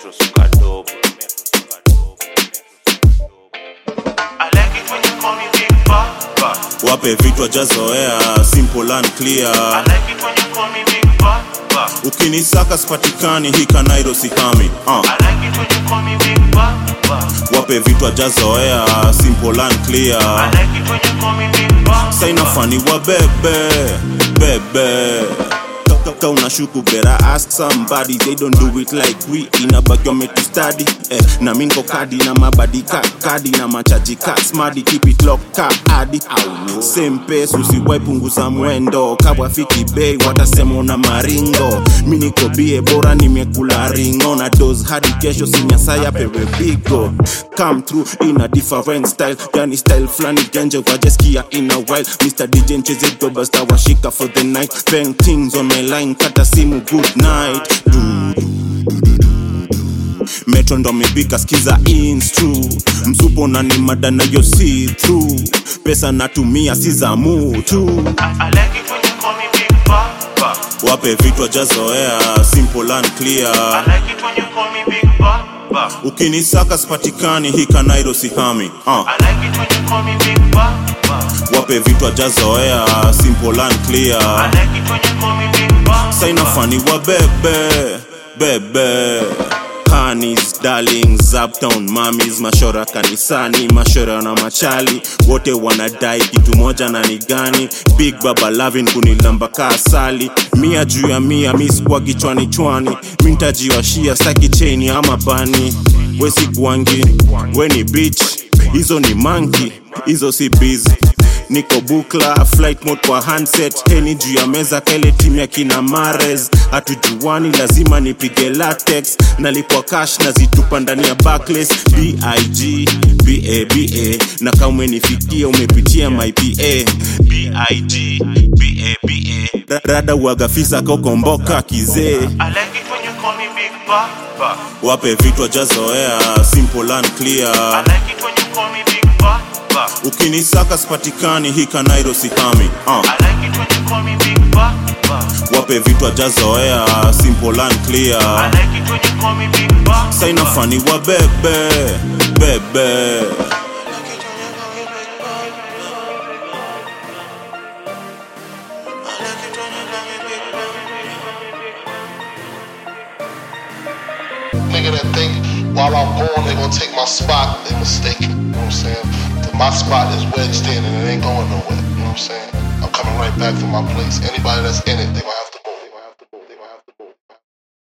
Metro suka dope. I like it when you call me Big Papa. wape vitu ajazoea simple and clear I like it when you call me Big Papa. ukinisaka sipatikani hika nairo sihami uh. I like it when you call me Big Papa. wape vitu ajazoea simple and clear I like it when you call me Big Papa. sainafani wa bebe bebe kaka unashuku better ask somebody they don't do it like we inabaki wametu study eh, na minko kadi na mabadi ka kadi na machaji ka smadi keep it locked ka adi same pace usiwai punguza mwendo kawafiki bei watasema una maringo mi niko bie bora nimekula ringo na dos hadi kesho sinyasaya pewe bigo come through in a different style yani style flani genje wajeskia in a while mr dj ncheze doba star washika for the night bang things on my line kata simu good night du, metro ndo amepika skiza instru msupo na ni mada nayo si through pesa natumia si za mutu I, I like it when you call me Big Papa. wape vitu ajazoea simple and I clear like it when you call me Big Papa. ukinisaka sipatikani hika nairo sihami uh. I like it when you call me Big Papa. wape vitu ajazoea simple and I clear like it when you call me Big Papa. sainafani wa bebe bebe Honeys, darlings, uptown mamis, mashora kanisani, mashora na machali wote wanadai kitu moja na ni gani? Big Baba Lavin kunilamba ka asali, mia juu ya mia, mi sikuwa kichwani chwani, mi ntajiwashia staki cheni ama bani, we si gwangi, we ni bitch, hizo ni manki, hizo si busy niko bukla flight mode kwa handset heni juu ya meza kaile timu ya kina mares hatujuani lazima nipige latex nalipwa cash na zitupa ndani ya backless big baba na kama umenifikia umepitia my pa big baba rada uagafisa kokomboka kizee I like it when you call me Big Papa. wape vitu ajazoea simple and I clear like it when you call me Big Papa. ukinisaka sipatikani hika nairo sihami uh. I like it when you call me Big Papa. wape vitu ajazoea simple and I clear like it when you call me Big Papa. sainafani wa bebe bebe Nigga that think while I'm gone they gonna take my spot, they mistaken. You know what I'm saying? That my spot is wedged in and it ain't going nowhere. You know what I'm saying? I'm coming right back to my place. Anybody that's in it, they gonna have